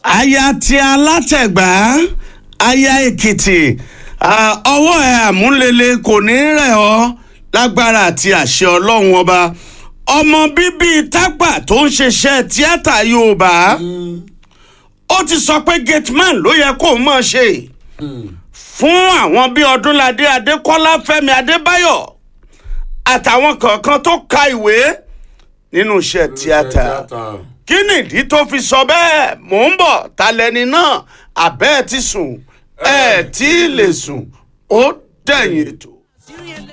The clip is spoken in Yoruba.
aya ti alátẹ̀gbá aya èkìtì ah, ọwọ́ ẹ àmúlele kò ní rẹ̀ ọ́ lágbára àti àṣẹ ọlọ́run ọba ọmọ bíbí tápà tó ń ṣiṣẹ́ tíátà yorùbá ó ti sọ pé gateman ló yẹ kó mọ̀ ṣe fún àwọn bíi ọdúnladé adékọ́lá fẹ́mi adébáyọ̀ àtàwọn kọ̀ọ̀kan tó ka ìwé nínú iṣẹ́ tíátà kí nìdí tó fi sọ bẹ́ẹ̀ mò ń bọ̀ talẹ́ni náà àbẹ́ ẹ̀ ti sùn ẹ̀ tí ì lè sùn ó dẹ̀yìn ètò.